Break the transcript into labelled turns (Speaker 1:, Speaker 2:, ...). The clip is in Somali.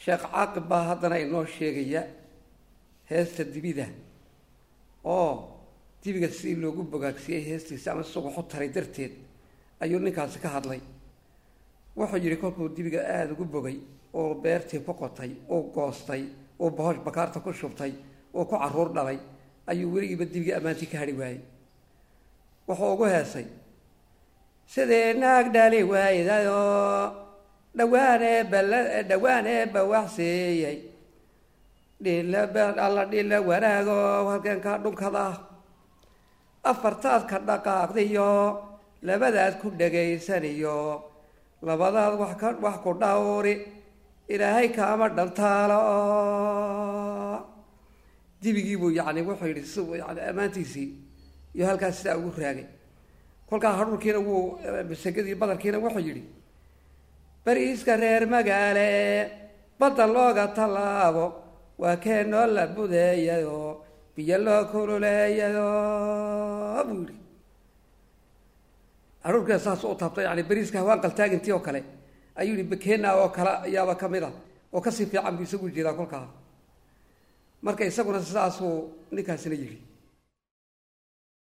Speaker 1: sheekh caaqib baa haddana inoo sheegaya heesta dibida oo dibiga sidii loogu bogaagsiiyey heestiisa ama isagu xutaray darteed ayuu ninkaasi ka hadlay wuxuu yidhi kolkuu dibiga aada ugu bogay oo beertii ku qotay oo goostay oo bahosh bakaarta ku shubtay oo ku caruur dhalay ayuu weligiiba dibigii ammaantii ka hadhi waayey wuxuu ugu heesay sidii naag dhali waaydaoo dhawaanee bal dhawaanee bawaxseeyey dhila dhila wanaago halkeenkaa dhunkada afartaad ka dhaqaaqdiyo labadaad ku dhegaysaniyo labadaad wax ka wax ku dhawri ilaahay kaama dhantaalo dibigiibuu yani wuxuu yidhi si yani ammaantiisii iyo halkaas sidaa ugu raagay kolkaa hadhuurkiina wuu masagadii badarkiina wuxuu yidhi bariiska reer magaale badda looga tallaabo waa keenoo la budeeyayo biyo loo kululeeyayo buu yidhi hadhuurkiina saas u taabto yani bariiska hawaan qaltaagintii oo kale ayuu yihi bakena oo kale ayaaba kamid a oo kasii fiican buu isagu jeedaa kolkaa marka isaguna sidaasuu ninkaasina yidhi